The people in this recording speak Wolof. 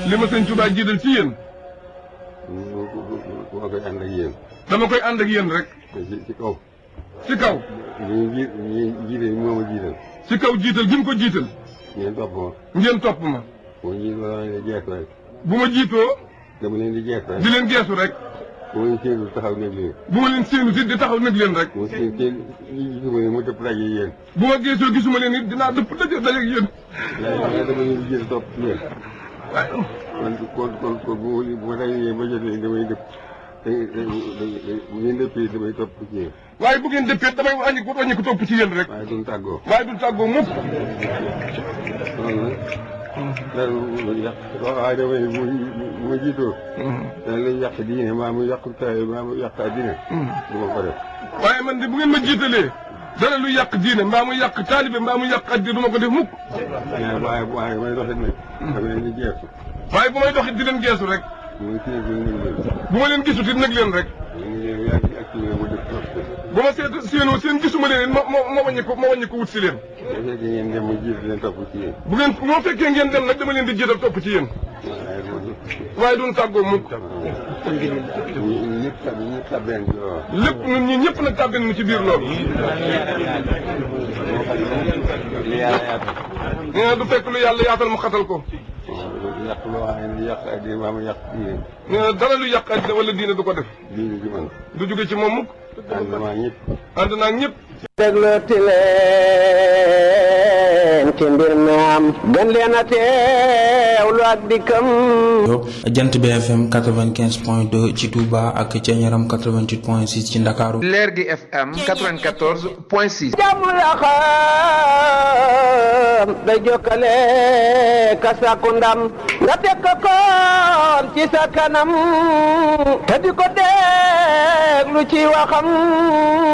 li ma sëñ Tuubaa jiital ci yéen moo koy ànd ak yéen. dama koy ànd ak yéen rek ci ci kaw. ci kaw ñu ji ñu jiite moo ma jiital. ci kaw jiital gi mu ko jiital ngeen topp ma. ngeen topp ma boo jiital dama leen di jeex rek. bu ma jiitoo dama leen di jeex rek. di leen geesu rek bu ma leen séenul taxaw nekk leen. bu ma leen séenu si di taxaw nag leen rek mu seen seen ñi gisuma ne mu dëpp daje yéen. bu ma geesoo gisuma leen it dinaa dëpp daje daje ak yéen waaye waaye dama leen di jiital topp ci yéen. waaye kon kon kon kon bu ma bu ma dajee yéen ba jot leen damay dëpp. da da bu ngeen dëppee damay topp ci yéen. waaye bu ngeen dëppee damay wàññi ko wàññi ko topp ci yéen rek waaye duñ tàggoo. waaye du tàggoo mukk loolu nag. dara lu yàq waaye damay bu bu ma jiitoo. dana lay yàq diine maa mu yàq taay maa mu yàq addina. du ma ko def. waaye man de bu ngeen ma jiitalee dara lu yàq diine mbaa mu yàq taalibe mbaa mu yàq addi du ma ko def mukk waaye waaye waaye may doxit nag. dama leen di jeexu. waaye bu may doxit di leen geesu rek muy kii bi ñu ngi leen. bu ma leen gisut it nag leen rek ñu ngi leen yaa ngi activé mu def trop. bu ma seet séenoo seen gisuma leen it ma ma ma wàññi ko ma wàññi ko wut si leen bu fekkee ngeen dem mu jiitu leen topp ci yéen. bu ngeen moo fekkee ngeen dem nag dama leen di jiital topp ci yéen waaye loolu. waaye duñ tàggoo mukk ñu ñëpp tab ñëpp tabeen ci loolu. lépp ñun ñi ñëpp nag tàbbin nu ci biir loolu li yàlla yaatal. nee na du fekk lu yàlla yaatal mu xatal ko yàq loo xam ne yàq addina maa mu yàq diine. nee na dara lu yàq addina wala diine du ko def diine ji man. du jóge ci moom mukk ànd maa ñëpp. ànd naa ak ñëpp déglooti leen ci mbir mi am gën leen a teewlu ak dikkam jant bi FM 95 point 2 ci Touba ak ca Ñaram 88 point 6 ci Ndakaaru leer gi FM 94 point 6. jàmm la xam day jokkale ka sàkku ndam nga teg ko koon ci sa kanam te di ko déglu ci waxam